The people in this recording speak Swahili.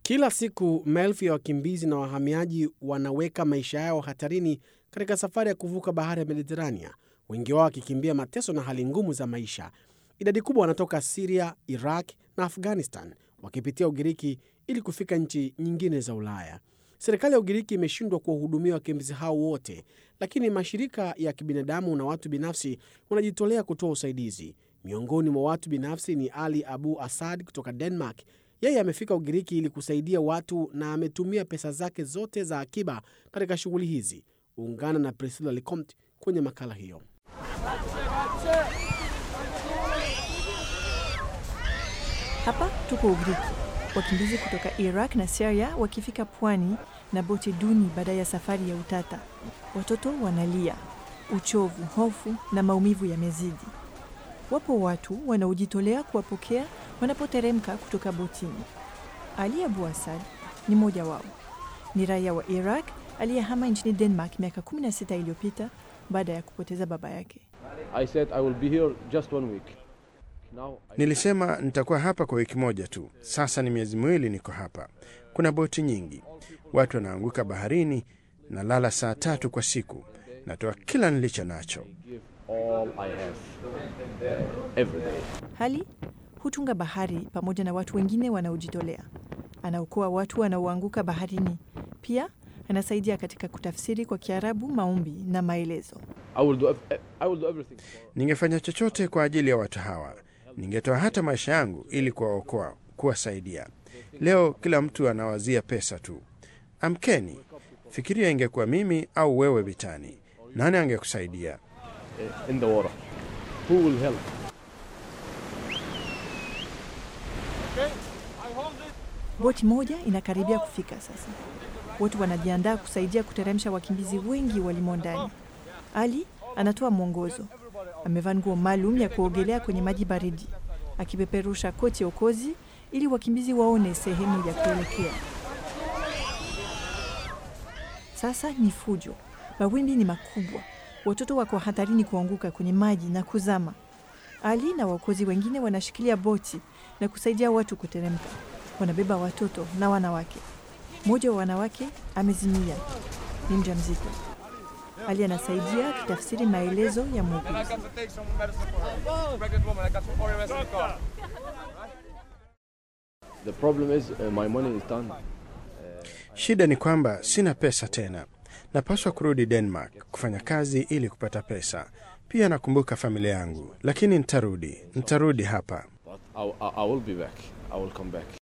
Kila siku maelfu ya wakimbizi na wahamiaji wanaweka maisha yao hatarini katika safari ya kuvuka bahari ya Mediterania, wengi wao wakikimbia mateso na hali ngumu za maisha. Idadi kubwa wanatoka Siria, Iraq na Afghanistan, wakipitia Ugiriki ili kufika nchi nyingine za Ulaya. Serikali ya Ugiriki imeshindwa kuwahudumia wakimbizi hao wote, lakini mashirika ya kibinadamu na watu binafsi wanajitolea kutoa usaidizi. Miongoni mwa watu binafsi ni Ali Abu Asad kutoka Denmark. Yeye amefika Ugiriki ili kusaidia watu na ametumia pesa zake zote za akiba katika shughuli hizi. Ungana na Priscilla Lecomte kwenye makala hiyo. Hapa tuko Ugiriki, wakimbizi kutoka Iraq na Syria wakifika pwani na boti duni baada ya safari ya utata. Watoto wanalia, uchovu, hofu na maumivu yamezidi. Wapo watu wanaojitolea kuwapokea wanapoteremka kutoka botini. Ali Abu Asad ni mmoja wao. Ni raia wa Iraq aliyehama nchini Denmark miaka 16 iliyopita baada ya kupoteza baba yake. I said I will be here just one week. Now I... Nilisema nitakuwa hapa kwa wiki moja tu. Sasa ni miezi miwili niko hapa. Kuna boti nyingi, watu wanaanguka baharini. Nalala saa tatu kwa siku, natoa kila nilicho nacho. give all I have uh, every day. Hali hutunga bahari pamoja na watu wengine wanaojitolea. Anaokoa watu wanaoanguka baharini. Pia anasaidia katika kutafsiri kwa Kiarabu maombi na maelezo. I will do ev- I will do everything for Ningefanya chochote kwa ajili ya watu hawa, ningetoa hata maisha yangu ili kuwaokoa, kuwasaidia. Leo kila mtu anawazia pesa tu. Amkeni, fikiria, ingekuwa mimi au wewe vitani, nani angekusaidia? uh, in the water. Who will help? Boti moja inakaribia kufika sasa. Watu wanajiandaa kusaidia kuteremsha wakimbizi wengi walimo ndani. Ali anatoa mwongozo. Amevaa nguo maalum ya kuogelea kwenye maji baridi, akipeperusha koti okozi ili wakimbizi waone sehemu ya kuelekea. Sasa ni fujo, mawimbi ni makubwa, watoto wako hatarini kuanguka kwenye maji na kuzama. Ali na waokozi wengine wanashikilia boti na kusaidia watu kuteremka. Wanabeba watoto na wanawake. Mmoja wa wanawake amezimia, ni mjamzito. Ali anasaidia akitafsiri maelezo ya muuguzi. The problem is uh, my money is done. Shida ni kwamba sina pesa tena. Napaswa kurudi Denmark kufanya kazi ili kupata pesa. Pia nakumbuka familia yangu, lakini nitarudi, nitarudi hapa. But I, I, I will be back. I will come back.